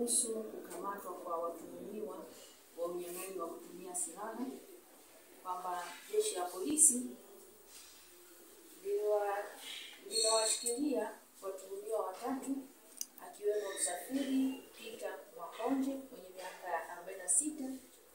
kuhusu kukamatwa kwa watuhumiwa wa unyang'anyi wa kutumia silaha kwamba jeshi la polisi liliwa- linawashikilia watuhumiwa watatu akiwemo Msafiri Peter Mwakonje mwenye miaka arobaini na sita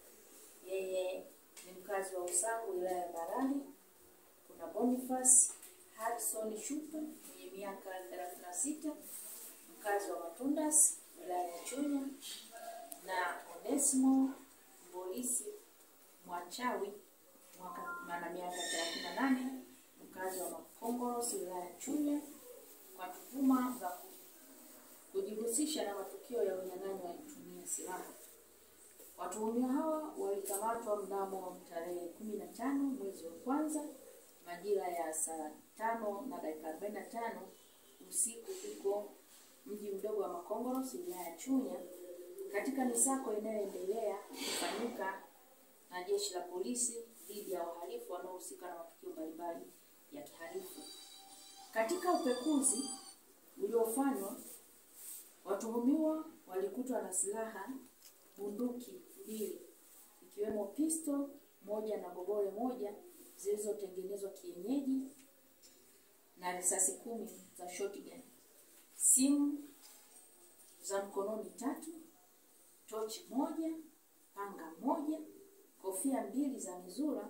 yeye ni mkazi wa Usangu wilaya ya Mbarali. Kuna Boniface Hudson Shupa mwenye miaka thelathini na sita mkazi wa Matundas wilaya ya Chunya na Onesimo Mbolisi Mwachawi mwaka ana miaka thelathini na nane mkazi wa Makongoros wilaya ya Chunya kwa tuhuma za ku- kujihusisha na matukio ya unyang'anyi wa kutumia silaha. Watuhumiwa hawa walikamatwa mnamo tarehe kumi na tano mwezi wa kwanza majira ya saa tano na dakika arobaini na tano usiku huko mji mdogo wa Makongoros wilaya ya Chunya katika misako inayoendelea kufanyika na jeshi la polisi dhidi ya wahalifu wanaohusika na matukio mbalimbali ya kihalifu. Katika upekuzi uliofanywa, watuhumiwa walikutwa na silaha bunduki mbili ikiwemo pisto moja na gobole moja zilizotengenezwa kienyeji na risasi kumi za shotgun, simu za mkononi tatu, tochi moja, panga moja, kofia mbili za mizura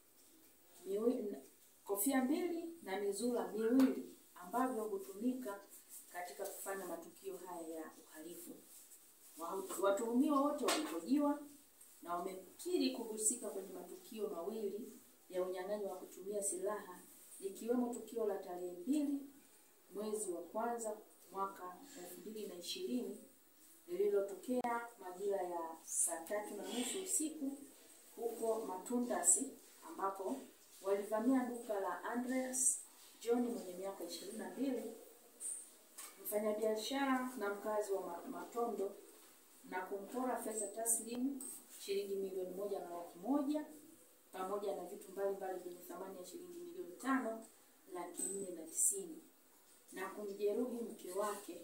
miwi, kofia mbili na mizura miwili ambavyo hutumika katika kufanya matukio haya ya uhalifu. Wa- Watuhumiwa wote walihojiwa na wamekiri kuhusika kwenye matukio mawili ya unyang'anyi wa kutumia silaha likiwemo tukio la tarehe mbili mwezi wa kwanza mwaka elfu mbili na ishirini lililotokea majira ya saa tatu na nusu usiku huko Matundasi ambapo walivamia duka la Andreas John mwenye miaka ishirini na mbili mfanyabiashara na mkazi wa Ma- Matondo na kumpora fedha taslimu shilingi milioni moja na laki moja pamoja na vitu mbalimbali vyenye thamani ya shilingi milioni tano laki nne na tisini na kumjeruhi mke wake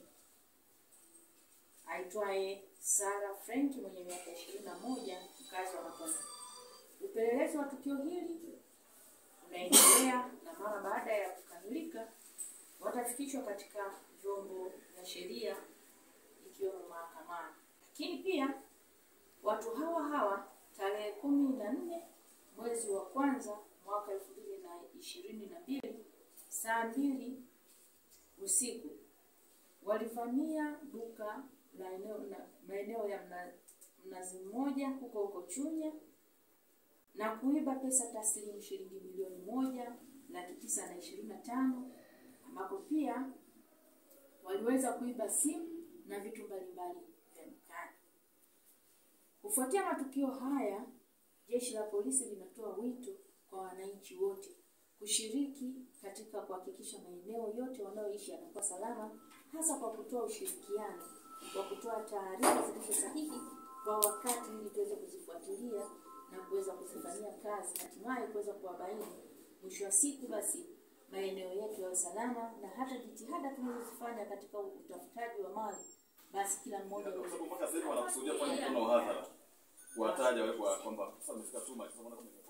aitwaye Sara Frank mwenye miaka ishirini na moja mkazi wa Matondo. Upelelezi wa tukio hili unaendelea na mara baada ya kukamilika watafikishwa katika vyombo vya sheria ikiwemo mahakamani. Lakini pia watu hawa hawa tarehe kumi na nne mwezi wa kwanza mwaka elfu mbili na ishirini na mbili saa mbili usiku walivamia duka la eneo na maeneo ya mna, Mnazi Mmoja huko huko Chunya na kuiba pesa taslimu shilingi milioni moja laki tisa na ishirini na tano ambapo pia waliweza kuiba simu na vitu mbalimbali vya dukani. Kufuatia matukio haya, jeshi la polisi linatoa wito kwa wananchi wote kushiriki katika kuhakikisha maeneo yote wanayoishi yanakuwa salama, hasa kwa kutoa ushirikiano wa kutoa taarifa zilizo sahihi kwa wakati, ili tuweze kuzifuatilia na kuweza kuzifanyia kazi, hatimaye kuweza kuwabaini. Mwisho wa siku basi maeneo yetu yawe salama, na hata jitihada tunazozifanya katika utafutaji wa mali, basi kila mmoja Kwa aweze sababu mpaka sasa hivi wanakusudia kufanya mkutano wa hadhara kuwataja wale kwa kwamba sasa wamefika tuma, sasa wanaona